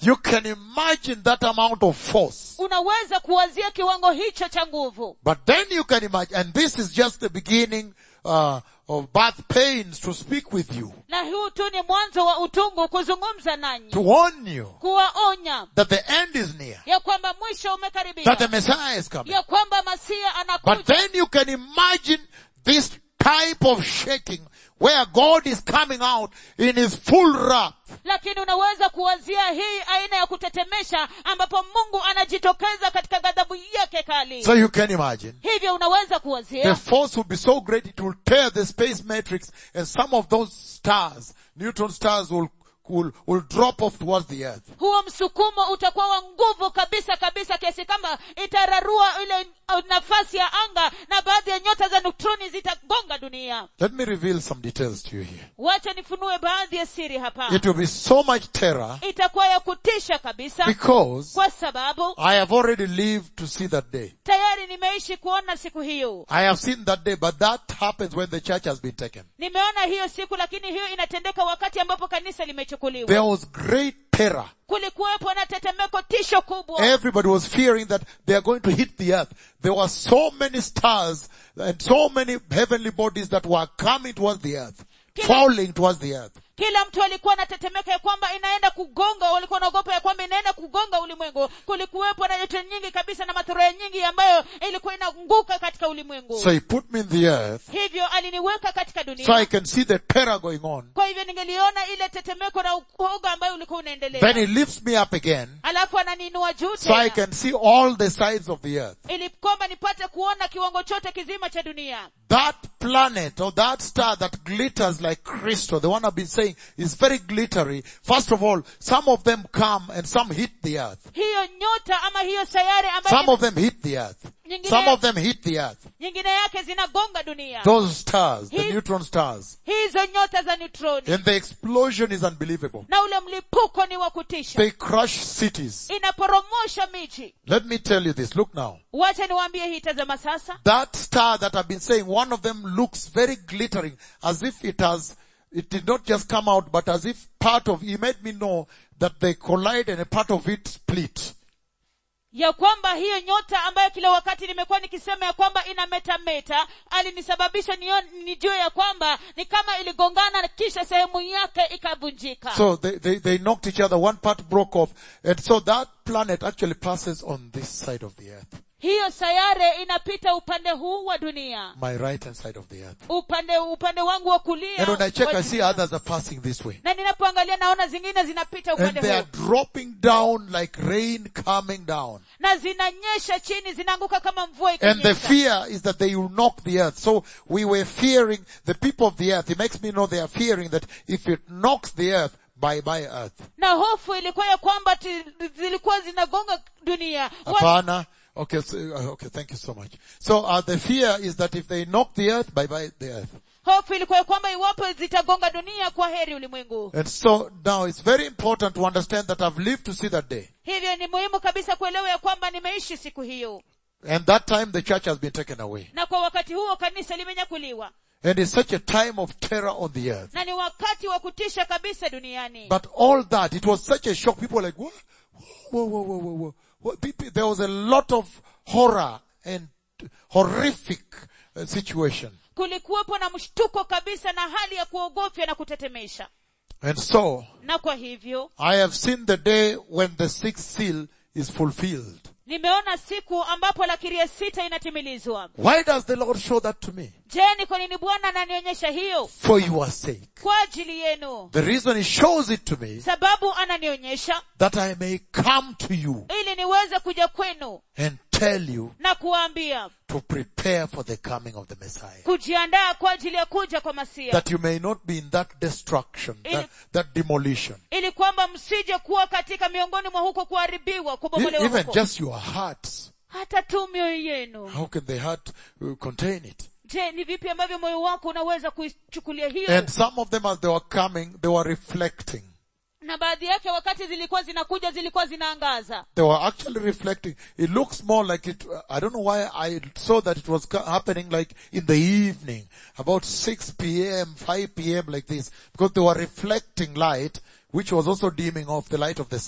You can imagine that amount of force. unaweza kuwazia kiwango hicho cha nguvu But then you can imagine, and this is just the beginning uh, of birth pains to speak with you, na huu tu ni mwanzo wa utungu kuzungumza nanyi to warn you kuwaonya that the end is near, ya kwamba mwisho that the umekaribia Messiah is coming. ya kwamba masia But anakuja then you can imagine this type of shaking where God is coming out in his full wrath. lakini unaweza kuwazia hii aina ya kutetemesha ambapo mungu anajitokeza katika ghadhabu yake kali So you can imagine. hivyo unaweza The kuwazia force will be so great it will tear the space matrix and some of those stars, neutron stars will, will, will drop off towards the earth. huo msukumo utakuwa wa nguvu kabisa kabisa kiasi kwamba itararua ile uh, nafasi ya anga na baadhi ya nyota za neutroni zitagonga dunia Let me reveal some details to you here. wacha nifunue baadhi ya siri hapa It will be so much terror itakuwa ya kutisha kabisa because kwa sababu I have already lived to see that day. tayari nimeishi kuona siku hiyo I have seen that day, but that happens when the church has been taken. nimeona hiyo siku lakini hiyo inatendeka wakati ambapo kanisa There limechukuliwa was great terror. kulikuwepo na tetemeko tisho kubwa Everybody was fearing that they are going to hit the earth. There were so many stars and so many heavenly bodies that were coming towards the earth, falling towards the earth. kila mtu alikuwa anatetemeka ya kwamba inaenda kugonga walikuwa wanaogopa ya kwamba inaenda kugonga ulimwengu kulikuwepo na joto nyingi kabisa na matoroya nyingi ambayo ilikuwa inaanguka katika ulimwengu So he put me in the earth hivyo aliniweka katika so I dunia can see the terror going on. kwa hivyo ningeliona ile tetemeko na uoga ambayo ulikuwa Then unaendelea he lifts me up again alafu ananiinua juu so I tena can see all the sides of the earth. ili kwamba nipate kuona kiwango chote kizima cha dunia That planet or that star that glitters like crystal, the one I've been saying is very glittery. First of all, some of them come and some hit the earth. hiyo nyota ama hiyo sayari Some ambayo of them hit the earth. nyingine, Some of them hit the earth. nyingine yake zinagonga dunia Those stars, the He- neutron stars. hizo nyota za neutroni And the explosion is unbelievable. na ule mlipuko ni wa kutisha They crush cities. inaporomosha miji Let me tell you this. Look now. wacha niwaambie hii tazama sasa That star that I've been saying, one of them looks very glittering, as if it has, it did not just come out, but as if part of, he made me know that they collide and a part of it split. ya kwamba hiyo nyota ambayo kila wakati nimekuwa nikisema ya kwamba inametameta alinisababisha nio- nijue ya kwamba ni kama iligongana na kisha sehemu yake ikavunjika So they, they, they knocked each other, one part broke off, and so that planet actually passes on this side of the earth, hiyo sayare inapita upande huu wa dunia my right hand side of the earth. upande upande wangu wa kulia And when I check, wa I see dunia. others are passing this way. na ninapoangalia naona zingine zinapita And upande they are huu dropping down like rain coming down. na zinanyesha chini zinaanguka kama mvua And the ikinyesha fear is that they will knock the earth. So we were fearing the people of the earth. It makes me know they are fearing that if it knocks the earth, bye bye earth. na hofu ilikuwa ya kwamba ti- zilikuwa zinagonga dunia Wa- Hapana. Okay, so, uh, okay, thank you so much. So uh, the fear is that if they knock the earth, bye bye the earth. hofu ilikuwa ya kwamba iwapo zitagonga dunia kwa heri ulimwengu And so now it's very important to understand that I've lived to see that day. hivyo ni muhimu kabisa kuelewa ya kwamba nimeishi siku hiyo And that time the church has been taken away. na kwa wakati huo kanisa limenyakuliwa And it's such a time of terror on the earth. na ni wakati wa kutisha kabisa duniani But all that, it was such a shock. People were like, whoa, whoa, whoa, whoa, whoa, whoa. What, people, there was a lot of horror and horrific uh, situation. kulikuwepo na mshtuko kabisa na hali ya kuogofya na kutetemesha And so, na kwa hivyo I have seen the day when the sixth seal is fulfilled. nimeona siku ambapo lakiri ya sita inatimilizwa Why does the Lord show that to me? je ni kwa nini bwana ananionyesha hiyo For your sake. kwa ajili yenu The reason He shows it to me, sababu ananionyesha that I may come to you ili niweze kuja kwenu and tell you na kuwaambia to prepare for the coming of the Messiah. kujiandaa kwa ajili ya kuja kwa masia That you may not be in that destruction, that, that demolition. ili kwamba msije kuwa katika miongoni mwa huko kuharibiwa E- kubomolewa Even huko just your hearts. hata tu mioyo yenu How can the heart uh, contain it? je ni vipi ambavyo moyo wako unaweza kuichukulia hiyo And some of them as they were coming, they were reflecting. na baadhi yake wakati zilikuwa zinakuja zilikuwa zinaangaza They were actually reflecting. It looks more like it, I don't know why I saw that it was ca- happening like in the evening, about 6 p.m., 5 p.m. like this, because they were reflecting light, which was also dimming off the light of the sun.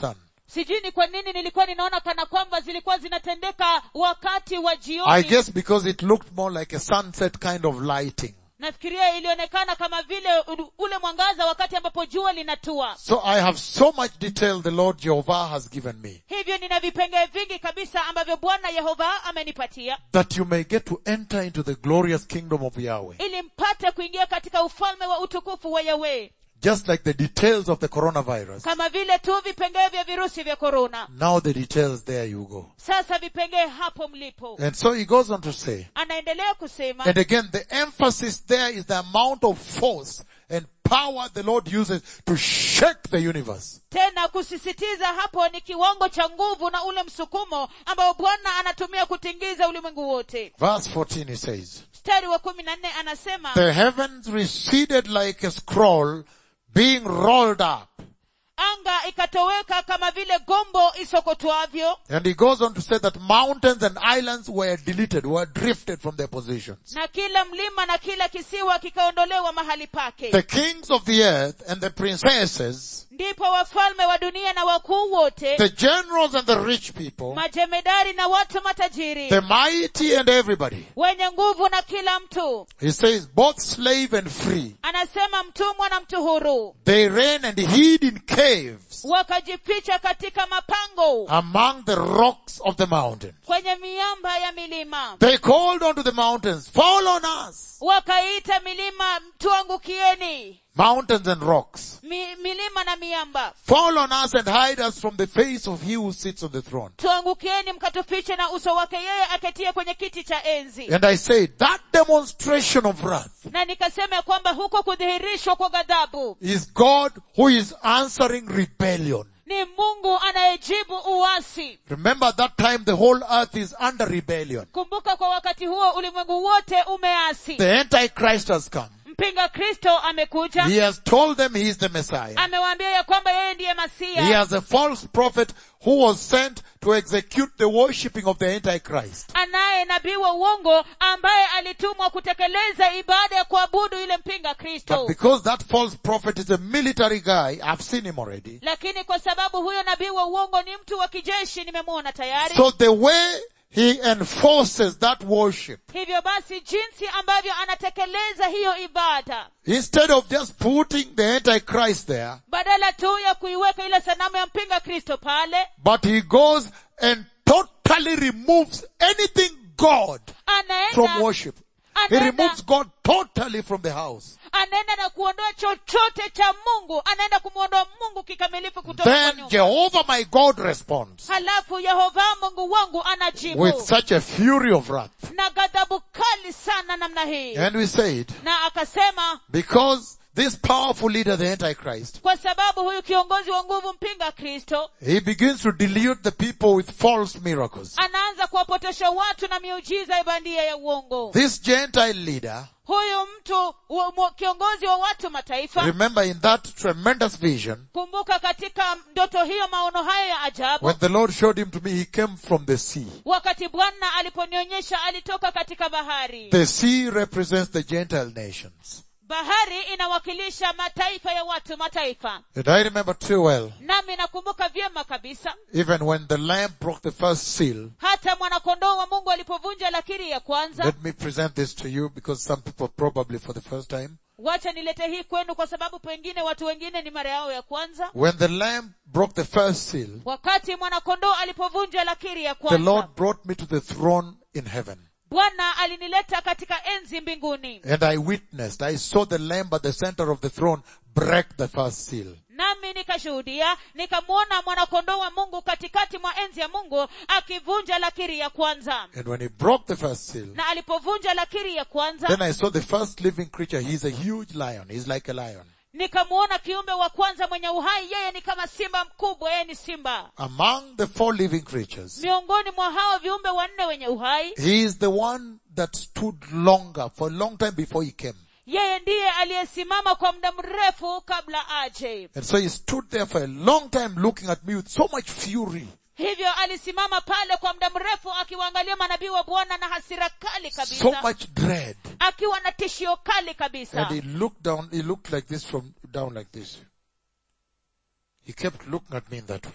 sijui ni kwa nini nilikuwa ninaona kana kwamba zilikuwa zinatendeka wakati wa I jioni guess because it looked more like a sunset kind of lighting. nafikiria ilionekana kama vile u- ule mwangaza wakati ambapo jua linatua So I have so much detail the Lord Jehovah has given me hivyo nina vipengee vingi kabisa ambavyo bwana yehova amenipatia that you may get to enter into the glorious kingdom of Yahweh. ili mpate kuingia katika ufalme wa utukufu wa yawe Just like the details of the coronavirus. kama vile tu vipengee vya virusi vya korona Now the details, there you go. sasa vipengee hapo mlipo And so he goes on to say, anaendelea kusema and again the emphasis there is the amount of force and power the Lord uses to shake the universe. tena kusisitiza hapo ni kiwango cha nguvu na ule msukumo ambao bwana anatumia kutingiza ulimwengu wote Verse 14 he says, mstari wa kumi na nne anasema the heavens receded like a scroll being rolled up. anga ikatoweka kama vile gombo isokotwavyo And he goes on to say that mountains and islands were deleted, were drifted from their positions. na kila mlima na kila kisiwa kikaondolewa mahali pake The kings of the earth and the princesses, ndipo wafalme wa dunia na wakuu wote the generals and the rich people, majemedari na watu matajiri the mighty and everybody. wenye nguvu na kila mtu He says both slave and free. anasema mtumwa na mtu huru They ran and hid in caves wakajificha katika mapango among the rocks of the mountain. kwenye miamba ya milima They called unto the mountains, fall on us. wakaita milima tuangukieni Mountains and rocks. Mi, milima na miamba Fall on us and hide us from the face of he who sits on the throne. tuangukieni mkatufiche na uso wake yeye aketie kwenye kiti cha enzi And I say that demonstration of wrath na nikasema ya kwamba huko kudhihirishwa kwa ghadhabu is God who is answering rebellion. ni mungu anayejibu uasi Remember at that time the whole earth is under rebellion. kumbuka kwa wakati huo ulimwengu wote umeasi The Antichrist has come. mpinga kristo amekuja He has told them he is the Messiah. amewaambia ya kwamba yeye ndiye He masia has a false prophet who was sent to execute the worshipping of the Antichrist. anaye nabii wa uongo ambaye alitumwa kutekeleza ibada ya kuabudu yule mpinga But kristo because that false prophet is a military guy, I've seen him already. lakini kwa sababu huyo nabii wa uongo ni mtu wa kijeshi nimemwona tayari So the way he enforces that worship, hivyo basi jinsi ambavyo anatekeleza hiyo ibada instead of just putting the Antichrist there, badala tu ya kuiweka ile sanamu ya mpinga kristo pale but he goes and totally removes anything God from anaenda worship. He anaenda removes God totally from the house. anaenda na kuondoa chochote cha mungu anaenda kumwondoa mungu kikamilifu kutoka kwa Then nyumba Jehovah my God responds halafu yehova mungu wangu anajibu with such a fury of wrath. na ghadhabu kali sana namna hii And we said, na akasema because this powerful leader, the Antichrist, kwa sababu huyu kiongozi wa nguvu mpinga kristo he begins to delude the people with false miracles. anaanza kuwapotosha watu na miujiza ya bandia ya uongo This Gentile leader, huyu mtu wa- mwa- kiongozi wa watu mataifa remember in that tremendous vision, kumbuka katika ndoto hiyo maono hayo ya ajabu when the Lord showed him to me, he came from the sea. wakati bwana aliponionyesha alitoka katika bahari The sea represents the Gentile nations. bahari inawakilisha mataifa ya watu mataifa And I remember too well, nami nakumbuka vyema kabisa even when the lamb broke the first seal, hata mwanakondoo wa mungu alipovunja lakiri ya kwanza let me present this to you because some people probably for the first time. wacha nilete hii kwenu kwa sababu pengine watu wengine ni mara yao ya kwanza When the lamb broke the first seal, wakati mwanakondoo alipovunja lakiri ya the kwanza Lord brought me to the throne in heaven. bwana alinileta katika enzi mbinguni And I witnessed, I saw the lamb at the center of the throne break the first seal. nami nikashuhudia nikamwona mwanakondoo wa mungu katikati mwa enzi ya mungu akivunja lakiri ya kwanza And when he broke the first seal, na alipovunja lakiri ya kwanza then I saw the first living creature. He's a huge lion. He's like a lion. nikamwona kiumbe wa kwanza mwenye uhai yeye ni kama simba mkubwa yeye ni simba Among the four living creatures, miongoni mwa hao viumbe wanne wenye uhai he is the one that stood longer for a long time before he came. yeye ndiye aliyesimama kwa muda mrefu kabla aje And so he stood there for a long time looking at me with so much fury. hivyo alisimama pale kwa muda mrefu akiwaangalia manabii wa bwana na hasira kali So kabisa much dread. akiwa na tishio kali kabisa And he looked down, he looked like this from down like this. He kept looking at me in that way.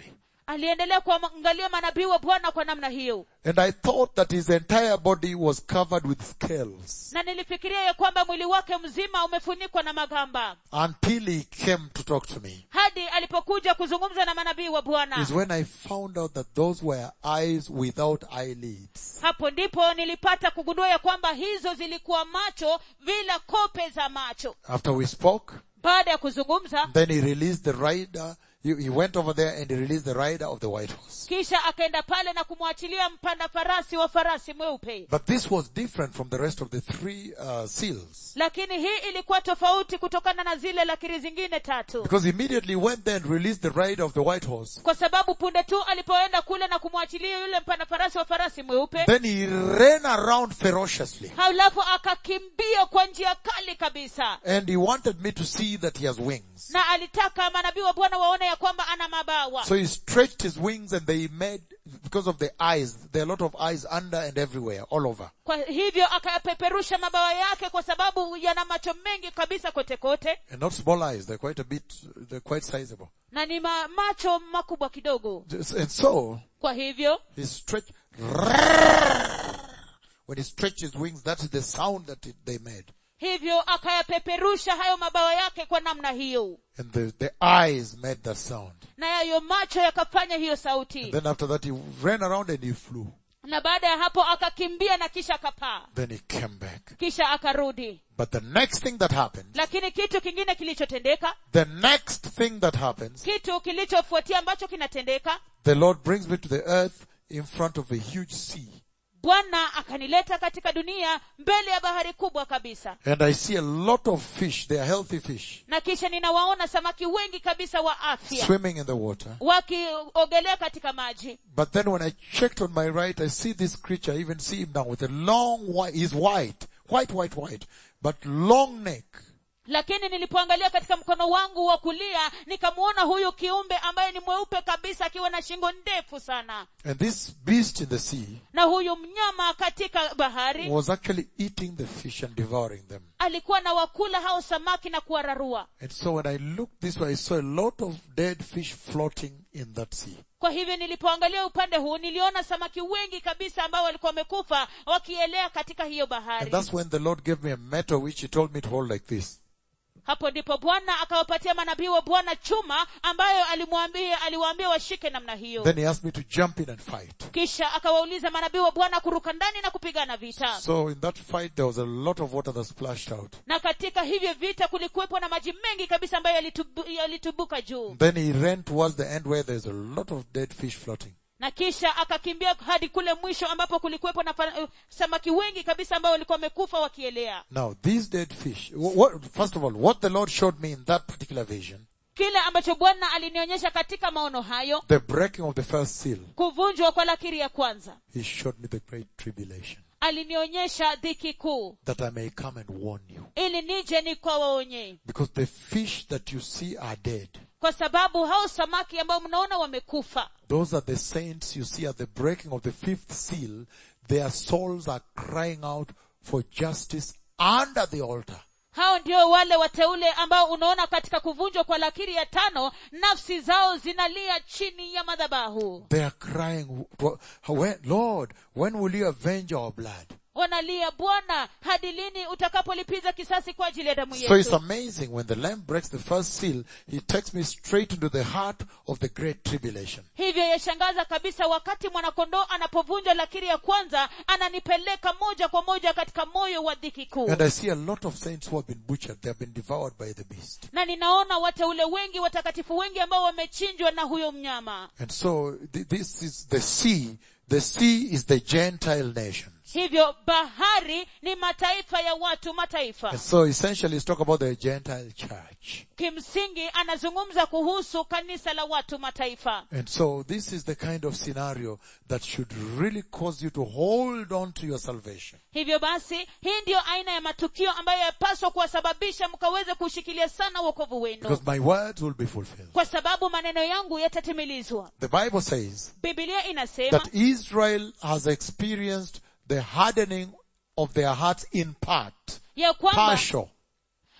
aliendelea kuangalia manabii wa bwana kwa namna hiyo And I thought that his entire body was covered with scales na nilifikiria ya kwamba mwili wake mzima umefunikwa na magamba until he came to talk to me. hadi alipokuja kuzungumza na manabii wa bwana Is when I found out that those were eyes without eyelids. hapo ndipo nilipata kugundua ya kwamba hizo zilikuwa macho bila kope za macho After we spoke, baada ya kuzungumza then he released the rider. He, he went over there and he released the rider of the white horse. kisha akaenda pale na kumwachilia mpanda farasi wa farasi mweupe But this was different from the rest of the three uh, seals. lakini hii ilikuwa tofauti kutokana na zile lakiri zingine tatu Because immediately went there and released the rider of the white horse. kwa sababu punde tu alipoenda kule na kumwachilia yule mpanda farasi wa farasi mweupe Then he ran around ferociously. halafu akakimbia kwa njia kali kabisa And he wanted me to see that he has wings. na alitaka manabii wa bwana waone ya kwamba ana mabawa So he stretched his wings and they made, because of the eyes, there are a lot of eyes under and everywhere, all over. kwa hivyo akayapeperusha mabawa yake kwa sababu yana macho mengi kabisa kote kote And not small eyes, they're quite a bit, they're quite sizable. na ni ma, macho makubwa kidogo And so, kwa hivyo he stretched, when he stretched his wings, that is the sound that it, they made. hivyo akayapeperusha hayo mabawa yake kwa namna hiyo And the, the eyes made that sound. na yayo macho yakafanya hiyo sauti Then after that he ran around and he flew. na baada ya hapo akakimbia na kisha akapaa Then he came back. kisha akarudi But the next thing that happened, lakini kitu kingine kilichotendeka the next thing that happens, kitu kilichofuatia ambacho kinatendeka the Lord brings me to the earth in front of a huge sea. bwana akanileta katika dunia mbele ya bahari kubwa kabisa And I see a lot of fish, they are healthy fish, na kisha ninawaona samaki wengi kabisa wa afya swimming in the water. wakiogelea katika maji But then when I checked on my right, I see this creature, I even see him now with a long white, he's white, white, white, white, but long neck. lakini nilipoangalia katika mkono wangu wa kulia nikamwona huyu kiumbe ambaye ni mweupe kabisa akiwa na shingo ndefu sana And this beast in the sea na huyu mnyama katika bahari was actually eating the fish and devouring them. alikuwa na wakula hao samaki na kuwararua And so when I looked this way, I saw a lot of dead fish floating in that sea. kwa hivyo nilipoangalia upande huu niliona samaki wengi kabisa ambao walikuwa wamekufa wakielea katika hiyo And bahari that's when the Lord gave me a metal which He told me to hold like this. hapo ndipo bwana akawapatia manabii wa bwana chuma ambayo alimwambia aliwaambia washike namna hiyo Then He asked me to jump in and fight. kisha akawauliza manabii wa bwana kuruka ndani na kupigana vita So in that fight, there was a lot of water that splashed out. na katika hivyo vita kulikuwepo na maji mengi kabisa ambayo yalitubu, yalitubuka juu Then He ran towards the end where there's a lot of dead fish floating. na kisha akakimbia hadi kule mwisho ambapo kulikuwepo na fa- uh, samaki wengi kabisa ambao walikuwa wamekufa wakielea Now, these dead fish, wh- what, first of all, what the Lord showed me in that particular vision, kile ambacho bwana alinionyesha katika maono hayo the breaking of the first seal, kuvunjwa kwa lakiri ya kwanza He showed me the great tribulation, alinionyesha dhiki kuu that I may come and warn you. ili nije nikawaonyee Because the fish that you see are dead. kwa sababu hao samaki ambao mnaona wamekufa Those are the saints you see at the breaking of the fifth seal. Their souls are crying out for justice under the altar. hao ndio wale wateule ambao unaona katika kuvunjwa kwa lakiri ya tano nafsi zao zinalia chini ya madhabahu They are crying, "Wh- when, Lord, when will you avenge our blood? wanalia bwana hadi lini utakapolipiza kisasi kwa ajili ya damu So it's yetu amazing when the lamb breaks the first seal, he takes me straight into the heart of the great tribulation. hivyo yashangaza kabisa wakati mwanakondoo anapovunja lakiri ya kwanza ananipeleka moja kwa moja katika moyo wa dhiki kuu And I see a lot of saints who have been butchered. They have been devoured by the beast. na ninaona wateule wengi watakatifu wengi ambao wamechinjwa na huyo mnyama And so th- this is the sea. The sea is the Gentile nations. hivyo bahari ni mataifa ya watu mataifa And so essentially it's talk about the Gentile church. kimsingi anazungumza kuhusu kanisa la watu mataifa And so this is the kind of scenario that should really cause you to hold on to your salvation. hivyo basi hii ndiyo aina ya matukio ambayo yapaswa kuwasababisha mkaweze kushikilia sana wokovu wenu Because my words will be fulfilled. kwa sababu maneno yangu yatatimilizwa The Bible says bibilia inasema that Israel has experienced the hardening of their hearts in part. ya kwamba Partial.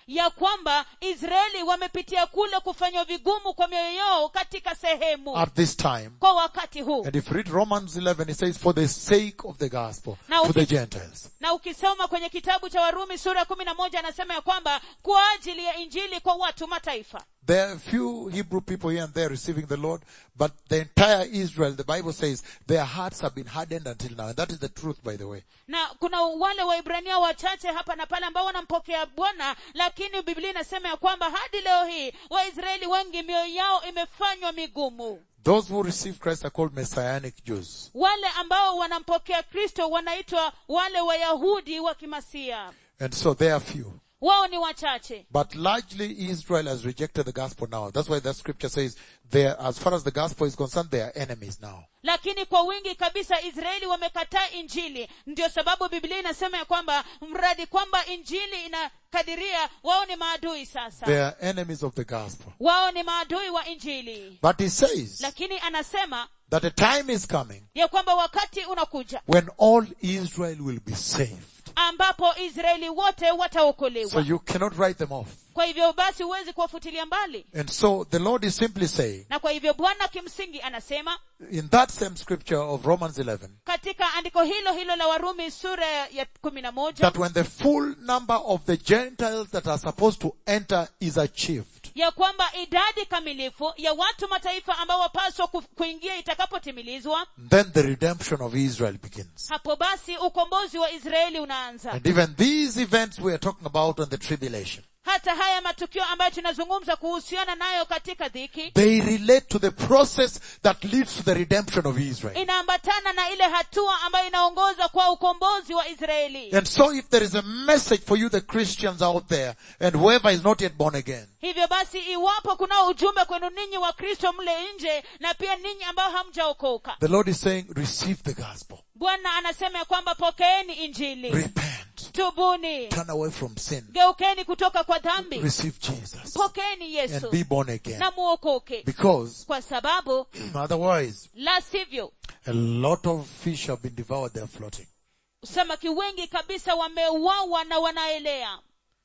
ya kwamba israeli wamepitia kule kufanywa vigumu kwa mioyo yao katika sehemu at this time. kwa wakati huu And if you read Romans 11, it says, for the sake of the gospel Now, to the if- Gentiles. na ukisoma kwenye kitabu cha warumi sura ya kumi na moja anasema ya kwamba kwa ajili ya injili kwa watu mataifa There are a few Hebrew people here and there receiving the Lord, but the entire Israel, the Bible says, their hearts have been hardened until now. And that is the truth, by the way. na kuna wale waibrania wachache hapa na pale ambao wanampokea bwana lakini biblia inasema ya kwamba hadi leo hii waisraeli wengi mioyo yao imefanywa migumu Those who receive Christ are called Messianic Jews. wale ambao wanampokea kristo wanaitwa wale wayahudi wa kimasia And so they are few. wao ni wachache But largely Israel has rejected the gospel now. That's why the scripture says they are, as far as the gospel is concerned, they are enemies now. lakini kwa wingi kabisa israeli wamekataa injili ndio sababu biblia inasema ya kwamba mradi kwamba injili inakadiria wao ni maadui sasa They are enemies of the gospel. wao ni maadui wa injili But he says lakini anasema that a time is coming ya kwamba wakati unakuja when all Israel will be saved. ambapo israeli wote So wataokolewa you cannot write them off. kwa hivyo basi huwezi kuwafutilia mbali And so the Lord is simply saying, na kwa hivyo bwana kimsingi anasema in that same scripture of Romans 11, katika andiko hilo hilo la warumi sura ya kumi na moja that when the full number of the Gentiles that are supposed to enter is achieved, ya kwamba idadi kamilifu ya watu mataifa ambao wapaswa ku- kuingia itakapotimilizwa then the redemption of Israel begins. hapo basi ukombozi wa israeli unaanza And even these events we are talking about on the tribulation, hata haya matukio ambayo tunazungumza kuhusiana nayo katika dhiki they relate to the process that leads to the redemption of Israel. inaambatana na ile hatua ambayo inaongoza kwa ukombozi wa israeli And so if there is a message for you, the Christians out there, and whoever is not yet born again, hivyo basi iwapo kunao ujumbe kwenu ninyi wa kristo mle nje na pia ninyi ambao hamjaokoka the Lord is saying, receive the gospel. bwana anasema ya kwamba pokeeni injili Repent. tubuni Turn away from sin. geukeni kutoka kwa dhambi Receive Jesus. pokeeni And yesu be born again. na muokoke Because kwa sababu otherwise, la sivyo a lot of fish have been devoured, they're floating. samaki wengi kabisa wameuawa na wanaelea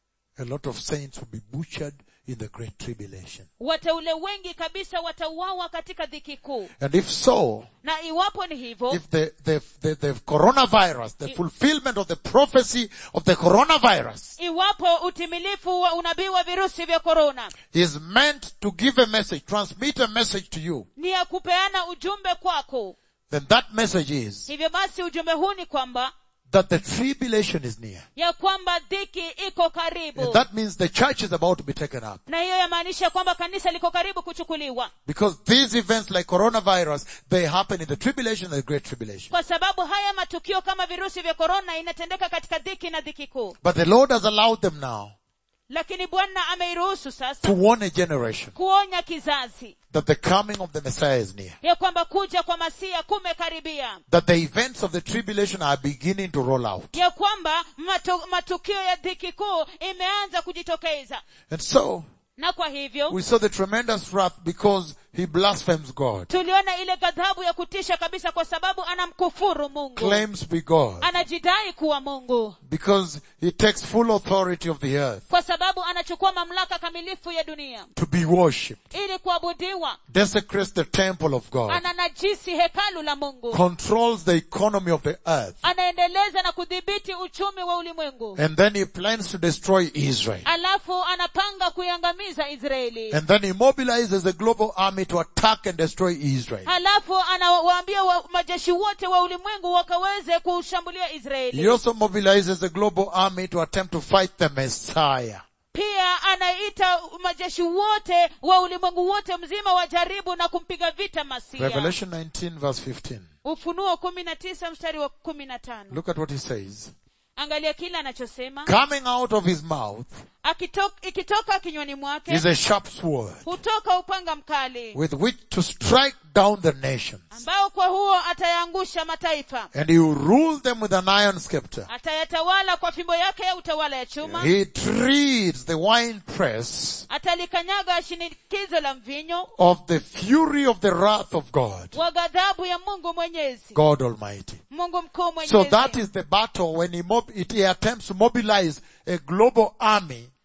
A lot of saints will be butchered in the great tribulation. wateule wengi kabisa watauawa katika dhiki kuu And if so, na iwapo ni hivyo if the, the, the, the coronavirus, the fulfillment of the prophecy of the coronavirus iwapo utimilifu wa unabii wa virusi vya korona is meant to give a message, transmit a message to you, ni ya kupeana ujumbe kwako then that message is hivyo basi ujumbe huu ni kwamba that the tribulation is near. ya kwamba dhiki iko And karibu that means the church is about to be taken up. na hiyo yamaanisha kwamba kanisa liko karibu kuchukuliwa Because these events like coronavirus, they happen in the tribulation and the great tribulation. kwa sababu haya matukio kama virusi vya korona inatendeka katika dhiki na dhiki kuu But the Lord has allowed them now lakini bwana ameiruhusu to sasa warn a generation kuonya kizazi that the coming of the Messiah is near. ya kwamba kuja kwa masia kumekaribia That the events of the tribulation are beginning to roll out. ya kwamba matu, matukio ya dhiki kuu imeanza kujitokeza And so, na kwa hivyo we saw the tremendous wrath because he blasphemes God, tuliona ile ghadhabu ya kutisha kabisa kwa sababu anamkufuru mungu claims to be God, anajidai kuwa mungu because he takes full authority of the earth kwa sababu anachukua mamlaka kamilifu ya dunia to be worshipped, ili kuabudiwa desecrates the temple of God, ananajisi hekalu la mungu controls the economy of the earth, anaendeleza na kudhibiti uchumi wa ulimwengu and then he plans to destroy Israel. alafu anapanga kuiangamiza israeli And then he mobilizes a global army to attack and destroy Israel. halafu anawaambia wa, majeshi wote wa ulimwengu wakaweze kushambulia He israeli also mobilizes a global army to attempt to fight the Messiah. pia anaita majeshi wote wa ulimwengu wote mzima wajaribu na kumpiga vita masia Revelation 19 verse 15. ufunuo kumi na tisa mstari wa kumi na tano Look at what he says. angalia kile anachosema Coming out of his mouth Akitok, ikitoka kinywani mwake is a sharp sword hutoka upanga mkali with which to strike down the nations. ambao kwa huo atayaangusha mataifa And he will rule them with an iron scepter. atayatawala kwa fimbo yake ya utawala ya chuma He treats the winepress atalikanyaga shinikizo la mvinyo of the fury of the wrath of God, wa ghadhabu ya mungu mwenyezi God Almighty. mungu mkuu So mwenyezi that is the battle when he, mob- it, he attempts to mobilize a global army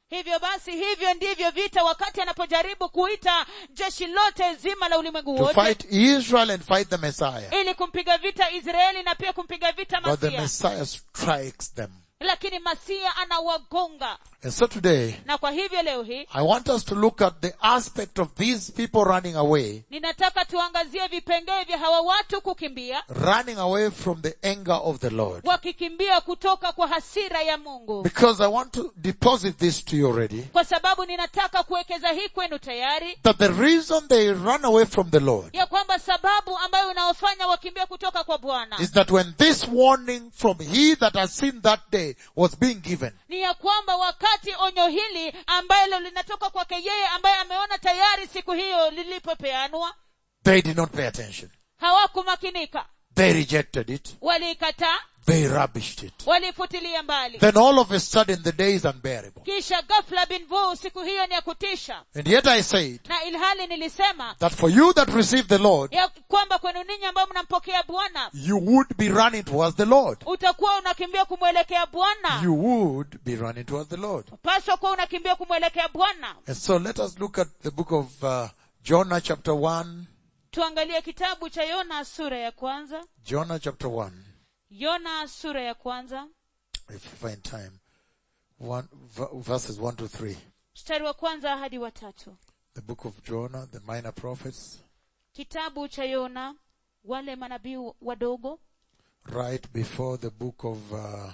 hivyo basi hivyo ndivyo vita wakati anapojaribu kuita jeshi lote zima la ulimwengu to wote fight Israel and fight the Messiah. ili kumpiga vita israeli na pia kumpiga vita But the masia Messiah strikes them. lakini masia anawagonga And so today, na kwa hivyo leo hii I want us to look at the aspect of these people running away, ninataka tuangazie vipengee vya hawa watu kukimbia running away from the anger of the Lord. wakikimbia kutoka kwa hasira ya mungu Because I want to deposit this to you already, kwa sababu ninataka kuwekeza hii kwenu tayari that the reason they run away from the Lord ya kwamba sababu ambayo inaofanya wakimbia kutoka kwa bwana is that when this warning from he that has seen that day was being given, ni ya kwamba wakati onyo hili ambalo linatoka kwake yeye ambaye ameona tayari siku hiyo lilipopeanwa they did not pay attention. hawakumakinika They rejected it. waliikataa They rubbished it. walifutilia mbali Then all of a sudden the day is unbearable. kisha ghafla bin vu siku hiyo ni ya kutisha And yet I said na ilhali nilisema that for you that receive the Lord, ya kwamba kwenu ninyi ambao mnampokea bwana you would be running towards the Lord. utakuwa unakimbia kumwelekea bwana You would be running towards the Lord. paswa kuwa unakimbia kumwelekea bwana And so let us look at the book of uh, Jonah chapter 1. tuangalie kitabu cha yona sura ya kwanza Jonah chapter 1. yona sura ya kwanza If you find time. One, v- verses 1 to 3. mstari wa kwanza hadi wa tatu The book of Jonah, the minor prophets, kitabu cha yona wale manabii wadogo right before the book of, uh,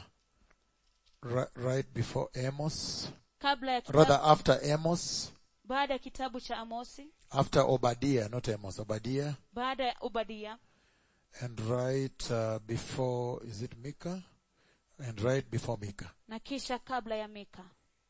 right, right before Amos, kabla ya rather kitabu, after Amos, baada ya kitabu cha amosi after Obadiah, not Amos, Obadiah, baada ya obadia and right uh, before, is it Micah? And right before Micah. na kisha kabla ya mika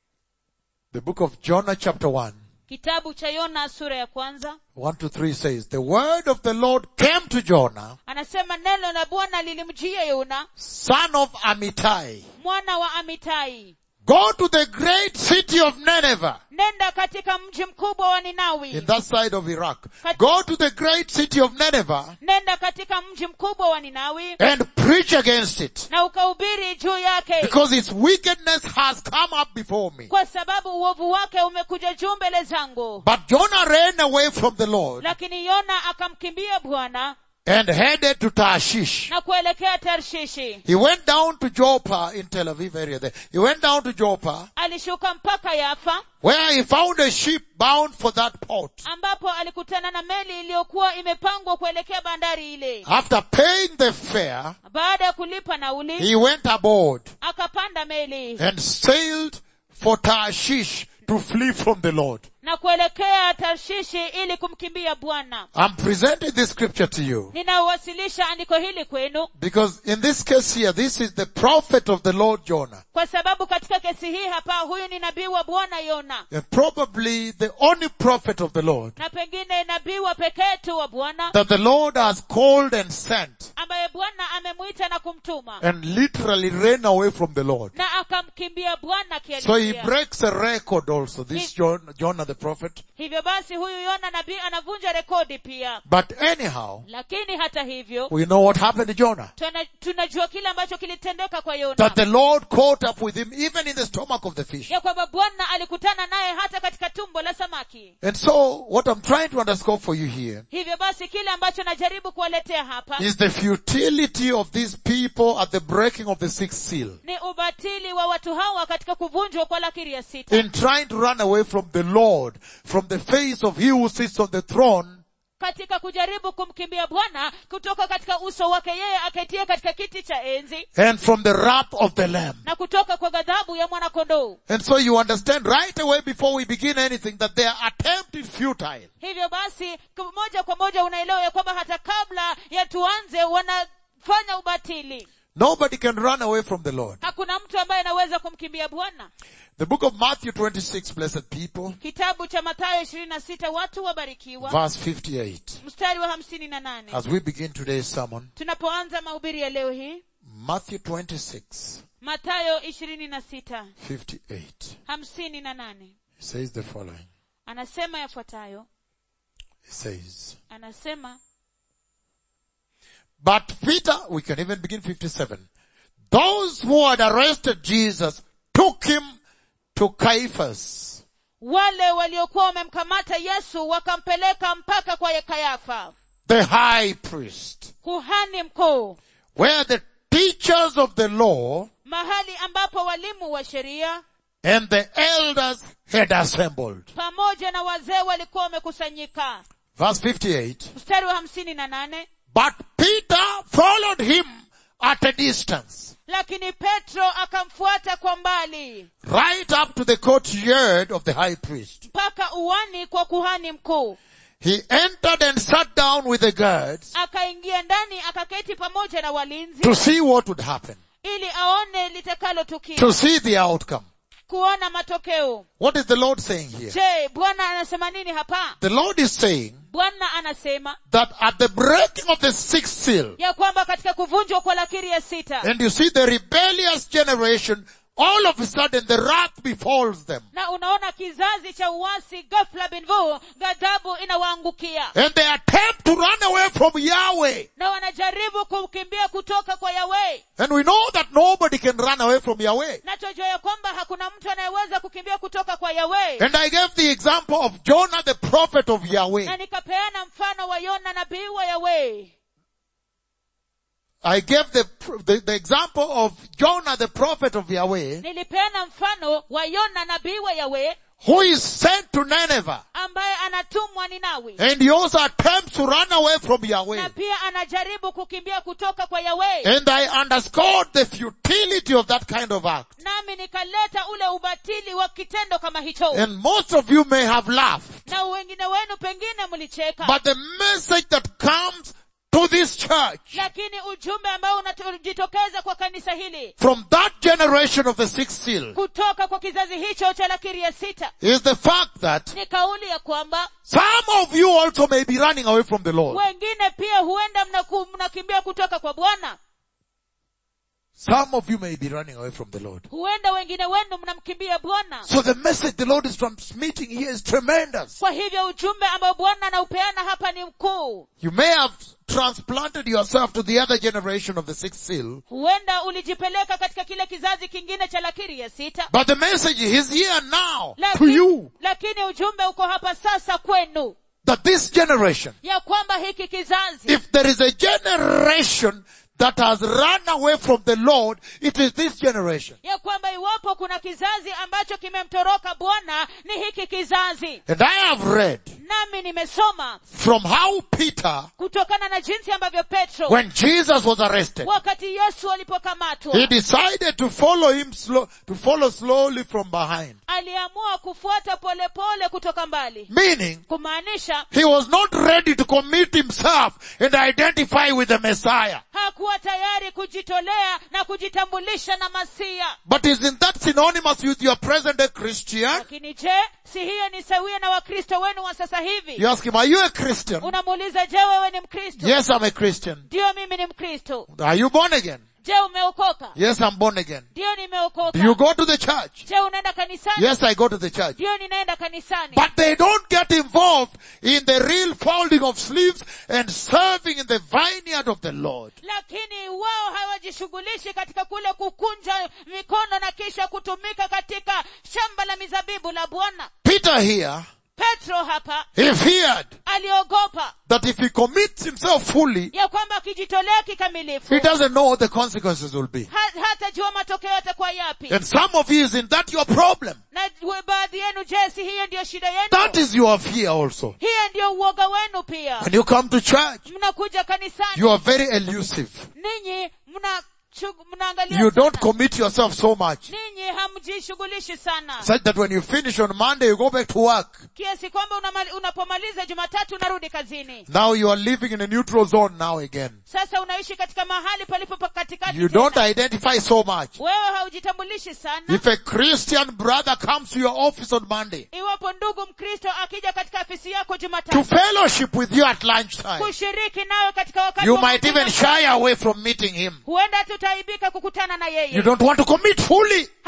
The book of Jonah chapter 1, kitabu cha yona sura ya kwanza 1 to 3 says, The word of the Lord came to Jonah, anasema neno la bwana lilimjia yona son of Amittai. mwana wa amitai Go to the great city of Nineveh nenda katika mji mkubwa wa ninawi in that side of Iraq. Go to the great city of Nineveh nenda katika mji mkubwa wa ninawi and preach against it na ukahubiri juu yake because its wickedness has come up before me. kwa sababu uovu wake umekuja juu mbele zangu But Jonah ran away from the Lord lakini yona akamkimbia bwana and headed to Tarshish. na kuelekea tarshishi He went down to Joppa in Tel Aviv area there. He went down to Joppa alishuka mpaka yafa where he found a ship bound for that port. ambapo alikutana na meli iliyokuwa imepangwa kuelekea bandari ile After paying the fare, baada ya kulipa nauli he went aboard akapanda meli and sailed for Tarshish to flee from the Lord. na kuelekea tarshishi ili kumkimbia bwana I'm presenting this scripture to you ninawasilisha andiko hili kwenu because in this case here, this is the prophet of the Lord Jonah kwa sababu katika kesi hii hapa huyu ni nabii wa bwana yona and probably the only prophet of the Lord na pengine nabii wa pekee tu wa bwana that the Lord has called and sent ambaye bwana amemwita na kumtuma and literally ran away from the Lord. na akamkimbia bwana So he kihalisia breaks a record also, this John, Jonah the prophet. hivyo basi huyu yona nabii anavunja rekodi pia But anyhow, lakini hata hivyo we know what happened to Jonah. tuna- tunajua kile ambacho kilitendeka kwa yona That the Lord caught up with him even in the stomach of the fish. ya kwamba bwana alikutana naye hata katika tumbo la samaki And so, what I'm trying to underscore for you here hivyo basi kile ambacho najaribu kuwaletea hapa is the futility of these people at the breaking of the sixth seal. ni ubatili wa watu hawa katika kuvunjwa kwa lakiri ya sita In trying to run away from the Lord, from the face of he who sits on the throne, katika kujaribu kumkimbia bwana kutoka katika uso wake yeye aketie katika kiti cha enzi and from the wrath of the Lamb. na kutoka kwa ghadhabu ya mwanakondoo And so you understand right away before we begin anything that their attempt is futile. hivyo basi k- moja kwa moja unaelewa ya kwamba hata kabla ya tuanze wanafanya ubatili Nobody can run away from the Lord. hakuna mtu ambaye anaweza kumkimbia bwana The book of Matthew 26, blessed people, kitabu cha mathayo ishirini na sita watu wabarikiwa verse 58. mstari wa hamsini na nane As we begin today's sermon, tunapoanza mahubiri ya leo hii Matthew 26, mathayo ishirini na sita 58. hamsini na nane He says the following. anasema yafuatayo He says, anasema But Peter, we can even begin 57. Those who had arrested Jesus took him to Caiaphas, wale waliokuwa wamemkamata yesu wakampeleka mpaka kwa kayafa the high priest, kuhani mkuu where the teachers of the law mahali ambapo walimu wa sheria and the elders had assembled. pamoja na wazee walikuwa wamekusanyika Verse 58. mstari wa hamsini na nane But Peter followed him at a distance, lakini petro akamfuata kwa mbali right up to the courtyard of the high priest. mpaka uwani kwa kuhani mkuu He entered and sat down with the guards akaingia ndani akaketi pamoja na walinzi to see what would happen, ili aone litakalotukia to see the outcome. kuona matokeo What is the Lord saying here? je bwana anasema nini hapa The Lord is saying bwana anasema that at the breaking of the sixth seal, ya kwamba katika kuvunjwa kwa lakiri ya sita and you see the rebellious generation, all of a sudden the wrath befalls them. na unaona kizazi cha uasi ghafla binvu ghadhabu inawaangukia And they attempt to run away from Yahweh. na wanajaribu kukimbia kutoka kwa yawe And we know that nobody can run away from Yahweh. na twajua ya kwamba hakuna mtu anayeweza kukimbia kutoka kwa yawe And I gave the example of Jonah the prophet of na Yahweh. nikapeana mfano wa yona nabii wa yawe I gave the, the, the example of Jonah the prophet of Yahweh, nilipeana mfano wa yona nabii wa yawe who is sent to Nineveh. ambaye anatumwa ninawi And he also attempts to run away from Yahweh. na pia anajaribu kukimbia kutoka kwa yawe And I underscored the futility of that kind of act. nami nikaleta ule ubatili wa kitendo kama hicho And most of you may have laughed. na wengine wenu pengine mlicheka But the message that comes to this church lakini ujumbe ambao unajitokeza kwa kanisa hili from that generation of the sixth seal kutoka kwa kizazi hicho cha lakiri ya sita is the fact that ni kauli ya kwamba some of you also may be running away from the Lord. wengine pia huenda mnaku- mnakimbia kutoka kwa bwana Some of you may be running away from the Lord. huenda wengine wenu mnamkimbia bwana So the message the Lord is transmitting here is tremendous. kwa hivyo ujumbe ambao bwana anaupeana hapa ni mkuu You may have transplanted yourself to the other generation of the sixth seal, huenda ulijipeleka katika kile kizazi kingine cha lakiri ya sita but the message is here now to lakini, you lakini ujumbe uko hapa sasa kwenu that this generation, ya kwamba hiki kizazi if there is a generation that has run away from the Lord, it is this generation. ya kwamba iwapo kuna kizazi ambacho kimemtoroka bwana ni hiki kizazi And I have read nami nimesoma from how Peter, kutokana na jinsi ambavyo petro when Jesus was arrested, wakati yesu alipokamatwa he decided to follow him slow, to follow slowly from behind. aliamua kufuata polepole pole kutoka mbali Meaning, kumaanisha he was not ready to commit himself and identify with the Messiah. hakuwa tayari kujitolea na kujitambulisha na masia But isn't that synonymous with your present day Christian? lakini je si hiyo ni sawia na wakristo wenu wa sasa hivi You ask him, are you a Christian? unamuuliza je wewe ni mkristo Yes, I'm a Christian. ndiyo mimi ni mkristo Are you born again? je umeokoka Yes, I'm born again. ndiyo nimeokoka Do you go to the church? je unaenda kanisani Yes, I go to the church. ndiyo ninaenda kanisani But they don't get involved in the real folding of sleeves and serving in the vineyard of the Lord. lakini wao hawajishughulishi katika kule kukunja mikono na kisha kutumika katika shamba la mizabibu la bwana Peter here, petro hapa he feared aliogopa that if he commits himself fully, ya kwamba akijitolea kikamilifu he doesn't know what the consequences will be. ha- hatajua matokeo yatakuwa yapi And some of you, isn't that your problem? na we- baadhi yenu je si hiyo ndiyo shida That yenu is your fear also. hiyo ndiyo uoga wenu pia When you come to church, mnakuja kanisani you are very elusive. ninyi mna shug- mnaangalia You don't sana. commit yourself so much. ninyi hamjishughulishi sana Such that when you finish on Monday, you go back to work. kiasi kwamba unamali- unapomaliza jumatatu unarudi kazini Now you are living in a neutral zone now again. sasa unaishi katika mahali palipo pa katikati You tena. don't identify so much. wewe haujitambulishi sana If a Christian brother comes to your office on Monday iwapo ndugu mkristo akija katika afisi yako to jumatatu fellowship with you at lunchtime, kushiriki nawe katika wakati you wa might even mapumziko, shy away from meeting him. huenda tutaibika kukutana na You yeye don't want to commit fully.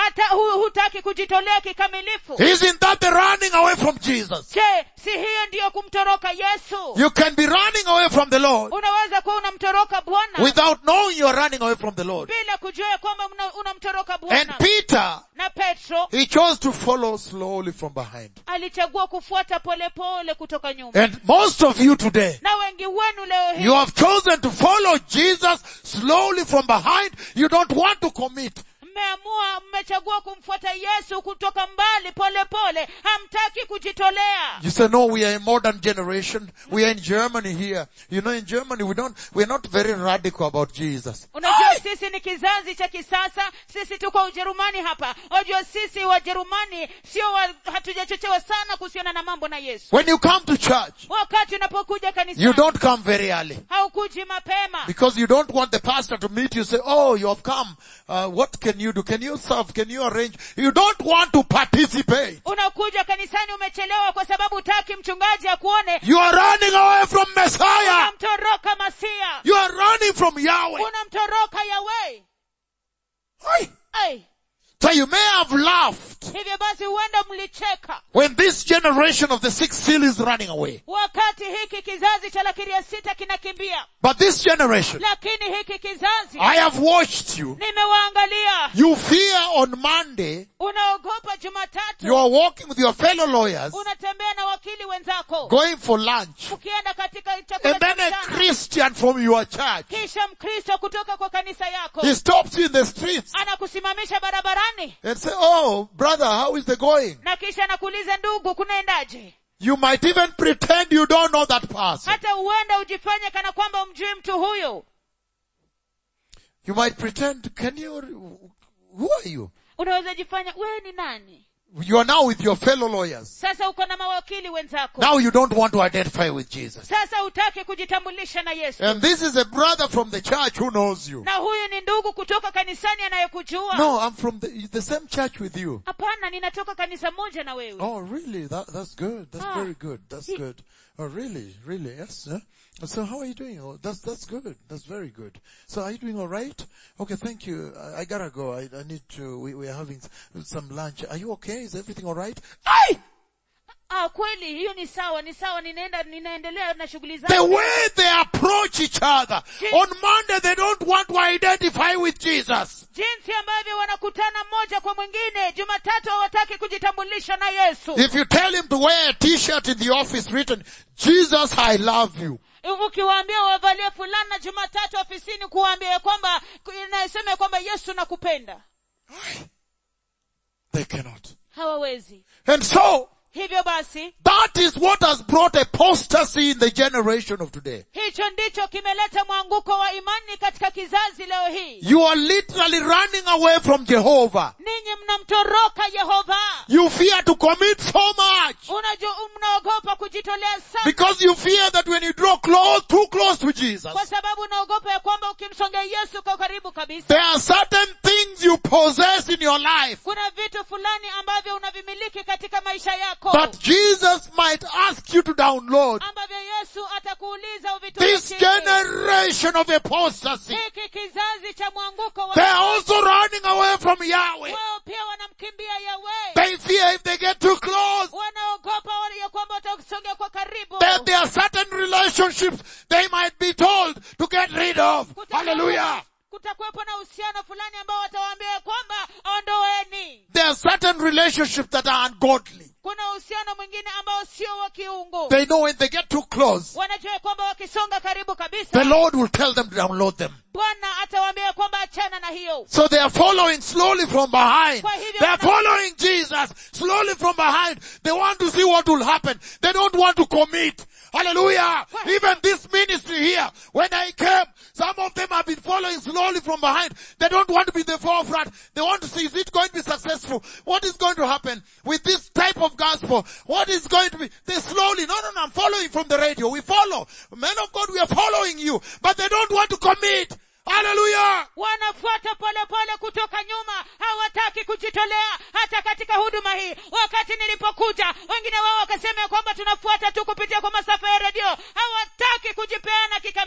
hata hu, hutaki kujitolea kikamilifu Isn't that the running away from Jesus? je si hiyo ndiyo kumtoroka yesu You can be running away from the Lord unaweza kuwa unamtoroka bwana without knowing you are running away from the Lord. bila kujua ya kwamba una- unamtoroka And bwana Peter, na petro he chose to follow slowly from behind. alichagua kufuata polepole kutoka nyuma And most of you today, na wengi wenu leo hii you have chosen to follow Jesus slowly from behind. You don't want to commit. mmeamua mmechagua kumfuata yesu kutoka mbali polepole pole. hamtaki kujitolea You say, no, we are a modern generation. We are in Germany here. You know, in Germany, we don't, we're not very radical about Jesus. unajua sisi ni kizazi cha kisasa sisi tuko ujerumani hapa wajua sisi wajerumani sio wa, hatujachochewa sana kuhusiana na mambo na yesu When you come to church, wakati unapokuja you kanisani don't come very early. haukuji mapema Because you don't want the pastor to meet you say, oh, you have come. Uh, what can you do? Can you serve? Can you arrange? You don't want to participate. unakuja kanisani umechelewa kwa sababu taki mchungaji akuone You are running away from Messiah. unamtoroka masia You are running from Yahweh. unamtoroka yawe Aye. Ai, So you may have laughed hivyo basi huenda mlicheka when this generation of the sixth seal is running away. wakati hiki kizazi cha lakiri ya sita kinakimbia But this generation, lakini hiki kizazi I have watched you. nimewaangalia You fear on Monday, unaogopa you jumatatu are walking with your fellow lawyers, unatembea na wakili wenzako going for lunch. ukienda katika chakula And cha then a mchana Christian from your church, kisha mkristo kutoka kwa kanisa yako he stops you in the streets anakusimamisha barabarani and say, oh, brother, how is the going? na kisha anakuuliza ndugu kunaendaje You might even pretend you don't know that person. hata huenda ujifanye kana kwamba umjui mtu huyo You might pretend, can you, who are you? unaweza jifanya wewe ni nani You are now with your fellow lawyers. sasa uko na mawakili wenzako Now you don't want to identify with Jesus. sasa hutaki kujitambulisha na yesu And this is a brother from the church who knows you. na huyu ni ndugu kutoka kanisani anayekujua No, I'm from the, the same church with you. hapana ninatoka kanisa moja na wewe Oh, really? That, that's good. That's Ah. very good. That's He- good. Oh, really? Really? Yes. Huh? So how are you doing? Oh, that's, that's good. That's very good. So are you doing all right? Okay, thank you. I, I gotta go. I, I need to, we, we are having s- some lunch. Are you okay? Is everything all right? Aye! ah kweli hiyo ni sawa ni sawa ninaenda ninaendelea na shughuli The zangu way they approach each other. On Monday they don't want to identify with Jesus. jinsi ambavyo wanakutana mmoja kwa mwingine jumatatu hawataki kujitambulisha na yesu If you tell him to wear a t-shirt in the office written, Jesus, I love you. ukiwaambia wavalie fulana jumatatu ofisini kuwaambia ya kwamba inayosema ya kwamba yesu nakupenda They cannot. hawawezi And so, hivyo basi that is what has brought apostasy in the generation of today. hicho ndicho kimeleta mwanguko wa imani katika kizazi leo hii You are literally running away from Jehovah. ninyi mnamtoroka yehova You fear to commit so much unajua mnaogopa kujitolea sana because you fear that when you draw close, too close to Jesus, kwa sababu unaogopa ya kwamba ukimsongea yesu kwa karibu kabisa there are certain things you possess in your life kuna vitu fulani ambavyo unavimiliki katika maisha yako that Jesus might ask you to download. ambavyo yesu atakuuliza This uvitumikie generation of apostasy, hiki kizazi cha mwanguko wa they are also running away from Yahweh. wao pia wanamkimbia yawe They fear if they get too close, wanaogopa wale ya kwamba watasongea kwa karibu that there are certain relationships they might be told to get rid of. Hallelujah. kutakuwepo na uhusiano fulani ambao watawaambia ya kwamba ondoeni There are certain relationships that are ungodly. kuna uhusiano mwingine ambao sio wa kiungu They know when they get too close, wanajua ya kwamba wakisonga karibu the kabisa Lord will tell them to download them. bwana atawaambia ya kwamba achana na hiyo So they are following slowly from behind. Kwa hivyo They are wana- following Jesus slowly from behind. They want to see what will happen. They don't want to commit. Hallelujah. Even this ministry here, when I came, some of them have been following slowly from behind. They don't want to be in the forefront. They want to see, is it going to be successful? What is going to happen with this type of gospel? What is going to be? They slowly, no, no, no, I'm following from the radio. We follow. Men of God, we are following you. But they don't want to commit. Hallelujah. wanafuata pole pole kutoka nyuma hawataki kujitolea hata katika huduma hii wakati nilipokuja wengine wao wakasema ya kwamba tunafuata tu kupitia kwa masafa ya redio hawataki kujipeana kikamilifu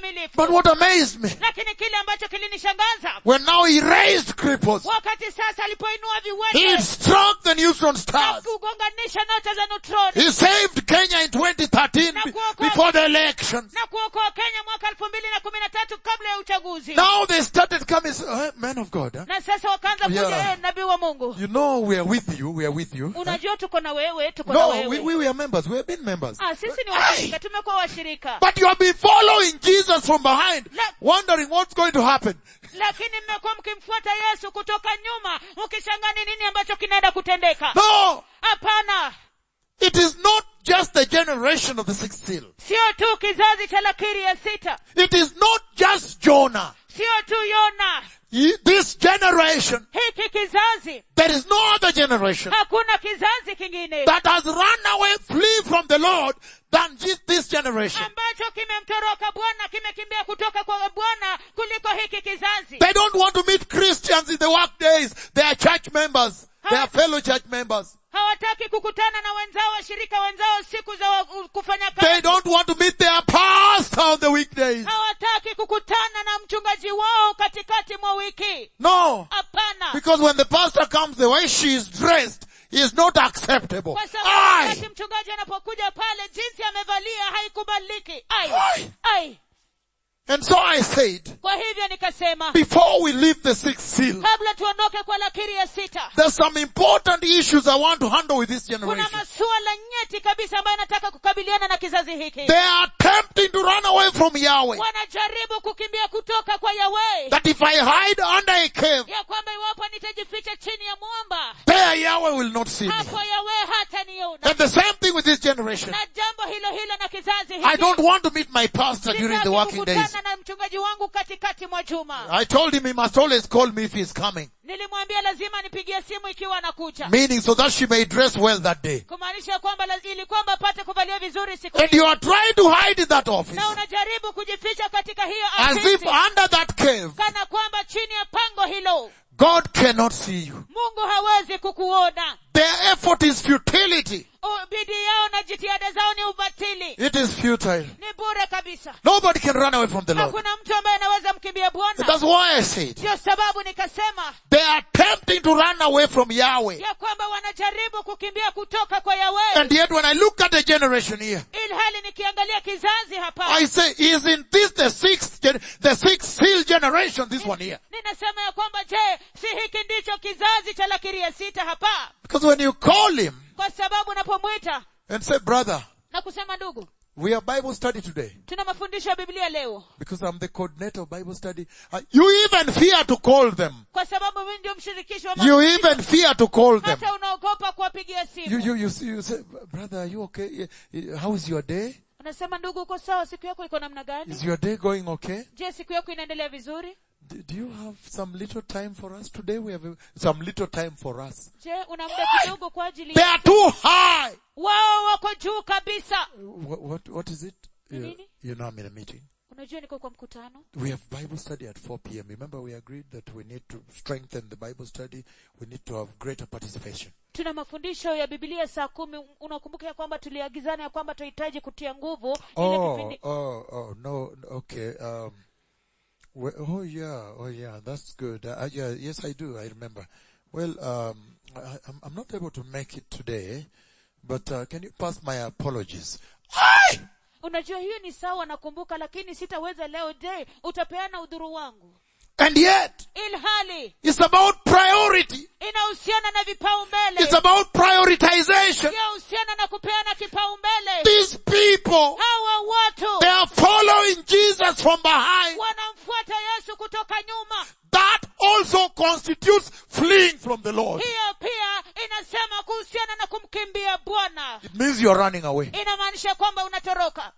But what amazed me, lakini kile ambacho kilinishangaza when now he raised cripples, wakati sasa alipoinua he viwete struck the neutron na stars. kugonganisha nyota za neutroni He saved Kenya in 2013 be- before the elections. na kuokoa kenya mwaka elfu mbili na kumi na tatu kabla ya uchaguzi Now they started coming, uh, man of God, huh? na sasa wakaanza kuja Yeah. "Eh, nabii wa mungu you know we are with you, we are with you. huh? unajua tuko na wewe tuko na No, we, wewe we, we are members, we have been members. ah, sisi ni washirika tumekuwa washirika But you have been following Jesus from behind, La- wondering what's going to happen. lakini mmekuwa mkimfuata yesu kutoka nyuma mkishangaa ni nini ambacho kinaenda kutendeka No, hapana it is not just the generation of the sixth seal. sio tu kizazi cha lakiri ya sita It is not just Jonah. sio tu yona Ye- This generation, hiki kizazi there is no other generation hakuna kizazi kingine that has run away, flee from the Lord than just this generation. ambacho kimemtoroka bwana kimekimbia kutoka kwa bwana kuliko hiki kizazi They don't want to meet Christians in the work days. They are church members. They are fellow church members. hawataki kukutana na wenzao washirika wenzao siku za wa- kufanya They kazi don't want to meet their pastor on the weekdays. hawataki kukutana na mchungaji wao katikati mwa wiki No. hapana Because when the pastor comes, the way she is dressed is not acceptable. kwa sababu wakati Aye. mchungaji anapokuja pale jinsi amevalia haikubaliki ai Ai. ai And so I said, kwa hivyo nikasema before we leave the sixth seal, kabla tuondoke kwa lakiri ya sita there's some important issues I want to handle with this kuna generation. masuala nyeti kabisa ambayo nataka kukabiliana na kizazi hiki They are attempting to run away from Yahweh. wanajaribu kukimbia kutoka kwa yawe That if I hide under a cave, ya kwamba iwapo nitajificha chini ya mwamba there Yahweh will not see me. hapo yawe hata niona And the same thing with this generation. na jambo hilo hilo na kizazi I hiki don't want to meet my pastor during the Sitaki working days. kukutana na mchungaji wangu katikati mwa juma I told him he must always call me if he's coming. nilimwambia lazima nipigie simu ikiwa anakuja Meaning so that she may dress well that day. kumaanisha kwamba laz- ili kwamba apate kuvalia vizuri siku And hiyo. you are trying to hide in that office. na unajaribu kujificha katika hiyo As if afisi under that cave, kana kwamba chini ya pango hilo God cannot see you. mungu hawezi kukuona Their effort is futility. U- bidii yao na jitihada zao ni ubatili It is futile. ni bure kabisa Nobody can run away from the Lord. hakuna mtu ambaye anaweza mkimbia bwana That's why I said, ndio sababu nikasema they are attempting to run away from Yahweh. ya kwamba wanajaribu kukimbia kutoka kwa yawe And yet when I look at the generation here, ili hali nikiangalia kizazi hapa I say, isn't this the sixth, gen- the sixth seal generation, this one here? ninasema ya kwamba je si hiki ndicho kizazi cha lakiri ya sita hapa Because when you call him kwa sababu unapomwita and say, brother, na kusema ndugu we have Bible study today. tuna mafundisho ya biblia leo Because I'm the coordinator of Bible study. Uh, you even fear to call them. kwa sababu mimi ndio mshirikishi wa You mafundisho. even fear to call them. hata unaogopa kuwapigia You, simu you, you, see, you say, brother, are you okay? Yeah, yeah, How is your day? unasema ndugu uko sawa siku yako iko namna gani Is your day going okay? je siku yako inaendelea vizuri Do, do you have some little time for us today? We have a, some little time for us. je una muda kidogo kwa ajili They are too high. wao wako juu kabisa What, what, what is it? You, Nini? you know I'm in a meeting. unajua niko kwa mkutano We have Bible study at 4 p.m. Remember we agreed that we need to strengthen the Bible study. We need to have greater participation. tuna mafundisho ya bibilia saa kumi unakumbuka ya kwamba tuliagizana ya kwamba tunahitaji kutia nguvu ile Oh, kipindi oh, oh, no, okay. Um, well, oh yeah, oh yeah, that's good. Uh, yeah, yes, I do. I remember. Well, um, I, I'm, I'm not able to make it today, but uh, can you pass my apologies? Aye! unajua hiyo ni sawa nakumbuka lakini sitaweza leo je utapeana udhuru wangu And yet, ilhali it's about priority. inahusiana na vipaumbele It's about prioritization. yahusiana na kupeana kipaumbele These people, hawa watu they are following Jesus from behind. wanamfuata yesu kutoka nyuma That also constitutes fleeing from the Lord. hiyo pia inasema kuhusiana na kumkimbia bwana It means you're running away. inamaanisha kwamba unatoroka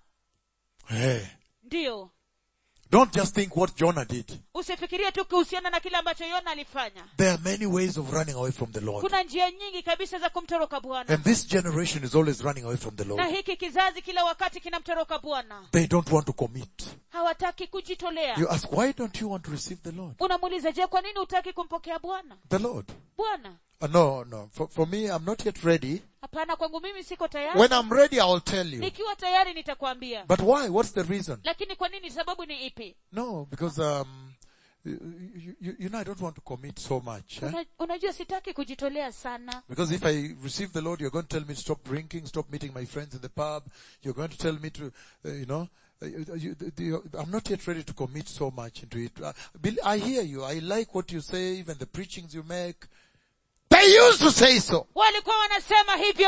Hey. ndiyo Don't just think what Jonah did. usifikirie tu kuhusiana na kile ambacho yona alifanya There are many ways of running away from the Lord. kuna njia nyingi kabisa za kumtoroka bwana And this generation is always running away from the na Lord. hiki kizazi kila wakati kinamtoroka bwana They don't want to commit. hawataki kujitolea You ask, why don't you want to receive the Lord? unamuuliza je kwa nini hutaki kumpokea bwana The Lord. bwana Uh, no, no. For, for me, I'm not yet ready. hapana kwangu mimi siko tayari When I'm ready, I'll tell you. nikiwa tayari nitakwambia But why? What's the reason? lakini kwa nini sababu ni ipi No, because, um, you, you, you know, I don't want to commit so much. eh? Una, unajua sitaki kujitolea sana Because if I receive the Lord, you're going to tell me to stop drinking, stop meeting my friends in the pub. You're going to tell me to, uh, you know, uh, you, you, you, I'm not yet ready to commit so much into it. Uh, Bill, I hear you. I like what you say, even the preachings you make. They used to say so. walikuwa wanasema hivyo